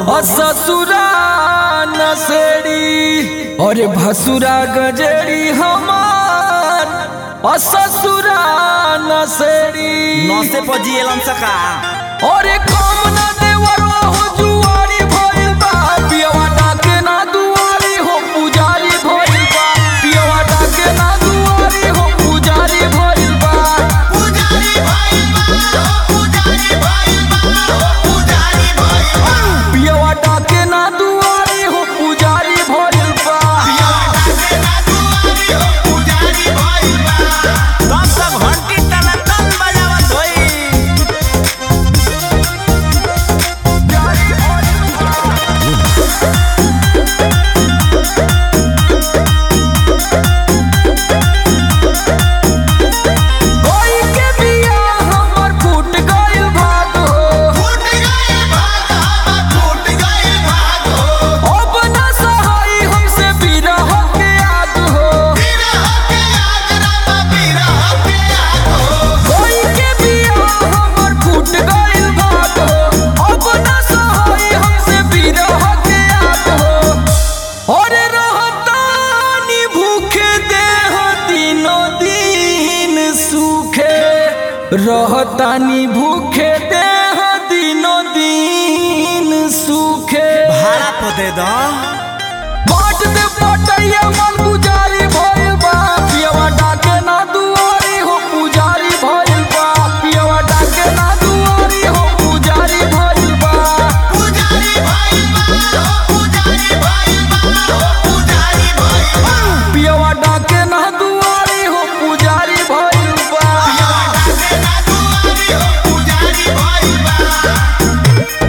और ससुरा नसेड़ी और भसुरा गजेड़ी हमार और ससुरा नसेड़ी नौसे पर जियलन सका और काम ना देवरवा हो जुआरी भइल बा पियवा डाके ना दुआरी हो पुजारी भइल बा पियवा डाके ना दुआरी हो पुजारी भइल बा पुजारी भाई बा पुजारी भाई बा पुजारी भाई बा पियवा डाके ना दुआरी हो पुजारी भइल बा पुजारी भाई बा तब तक घंटी तना तन बजावत होई कोई के बिया हमर फूट गइल भाग हो फूट गए भाग फूट गए भाग अब ना सहाई हमसे बिरह के याद हो बिरह के आज रामा बिरह के आज कोई के बिया हमर फूट गइल भाग हो अब ना सहाई हमसे बिरह के याद हो और रहतानी भूखे देह दिनो दिन सूखे रहतानी भूखे देह दिनो दिन सूखे भाड़ा पर दे दो बाट दे पटैया मन गुजारी भइल बा पियवा डाके ना दुआरी हो पुजारी भइल बा पियवा डाके ना दुआरी हो पुजारी भइल बा पुजारी भाई बा पुजारी भाई बा पुजारी भाई बा पियवा डाके ना दुआरी हो पुजारी भइल बा पुजारी भाई बा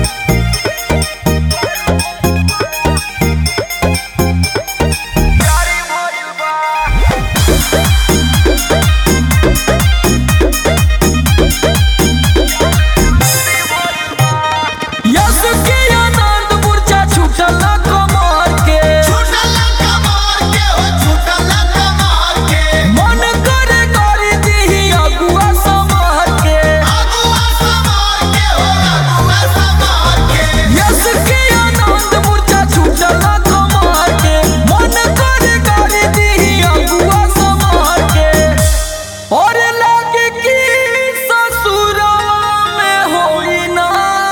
यस के आनंद मूर्छा छूटल ना कमर के छूटला कमार के हो छूटला कमार के मन करे करी दिही अगुआ समहर के अगुआ समार के हो अगुआ समार के यस के आनंद मूर्छा छूटल ना कमर के मन करे करी दिही अगुआ समहर के और लागे कि ससुरवा में होई ना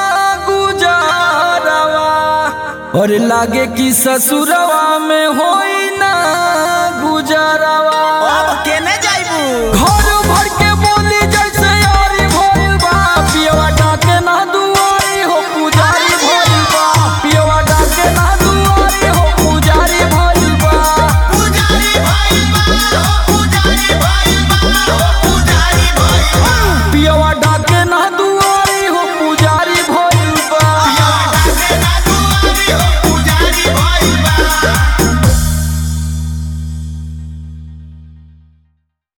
गुजारवा और लागे कि ससुरवा में होई ना गुजारवा अब के